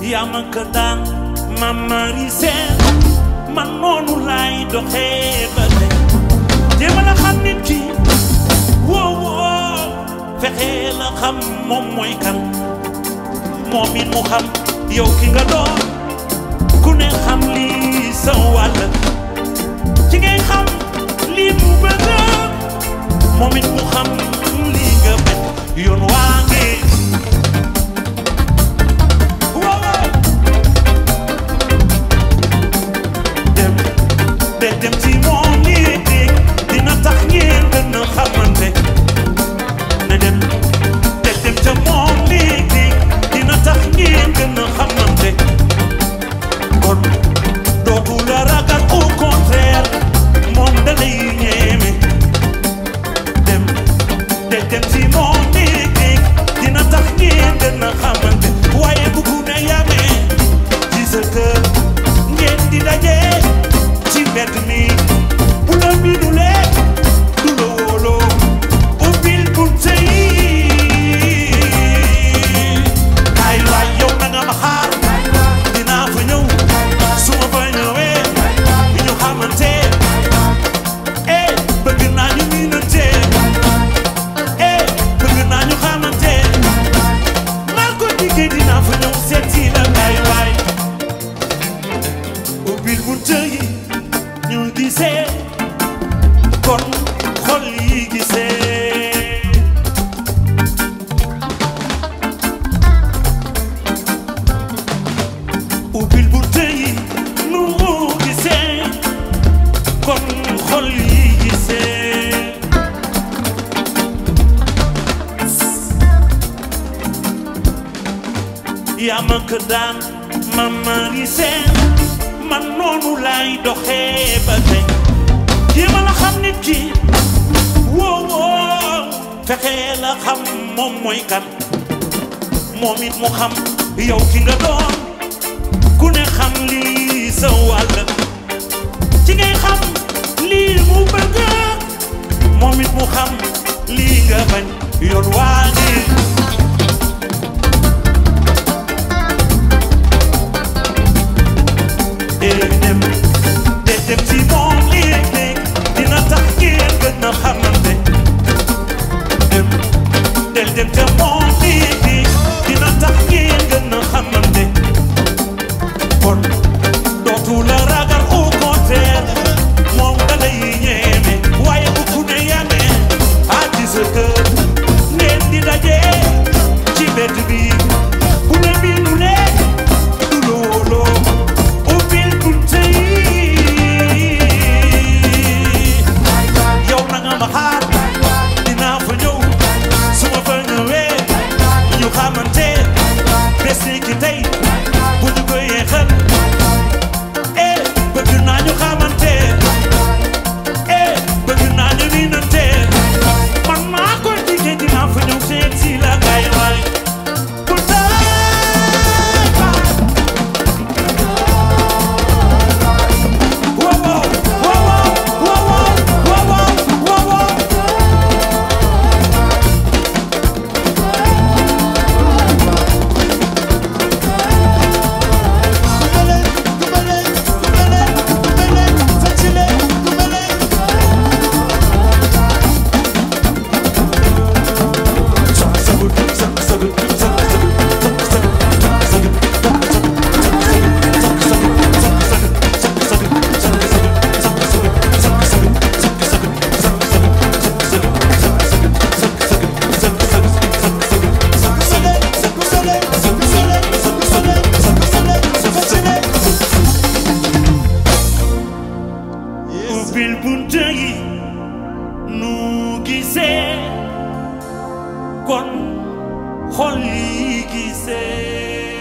yaa ma ko daan mamari seen man noonu laay doxee ba tey jéem a la xam nit ki woo woo fexe la xam moom mooy kan moom it mu xam yow ki nga doon ku ne xam lii sa wàll ci ngay xam lii mu bëgg moom it mu xam lii nga bañ yoon waa ngi waaw dem de dem ci moom nii nii dina tax ngeen gën a xamante ne dem de dem ca moom nii nii dina tax ngeen gën a xamante kon dootu la ragal au contraire moom da lay ñeeme dem de dem ci moom nii nii dina tax ngeen gën a xamante waaye bu ku ne yamee ci sa kër ngeen di daje ci mbedd mi bu la miinulee du la wóoloo ubbil bunte yi kaay waay yow na nga ma xaar dinaa fa ñëw su ma fa ñëwee ñu xamante eh bëgg naa ñu miinante eh bëgg naa ñu xamante maa ko diggee dinaa fa ñëw seeti la kaay waay ubbil bunte yi ñu gisee kon xol yi gisee ubbil bunte yi nu gisee kon xol yi gisee yaa ma ko daan mama gisee man noonu laay doxee ba tey jéema la xam nit ki woo woo fexe la xam moom mooy kan moom it mu xam yow ki nga doon ku ne xam lii sa wàll ci ngay xam lii mu bëgg moom it mu xam lii nga bañ yoon waa ngi dee dem dee dem ci moom léeg-léeg dina tax ngeen gën a xamante dem del dem ca moom léeg-léeg dina tax ngeen gën a xamante kon dootu la ragal au contraire moom da lay ñeeme waaye bu ku ne yamee à dix heures ngeen di daje ci mbedd bi bu ne miinulee du la wóoloo ubbil bunte yi yow na nga ma xaar dinaa fa ñëw su ma fa ñëwee ñu xamante bés ni ki tey bu ñu ko yeexal eh bëgg naa ñu xamante eh bëgg naa ñu miinante man maa ko diggee dinaa fa ñëw seet si la gaay waay bu taay baay Wow, wow, wow, wow, wow, wow, wow, wow. ubbil bunte yi nu gisee kon xol yi gisee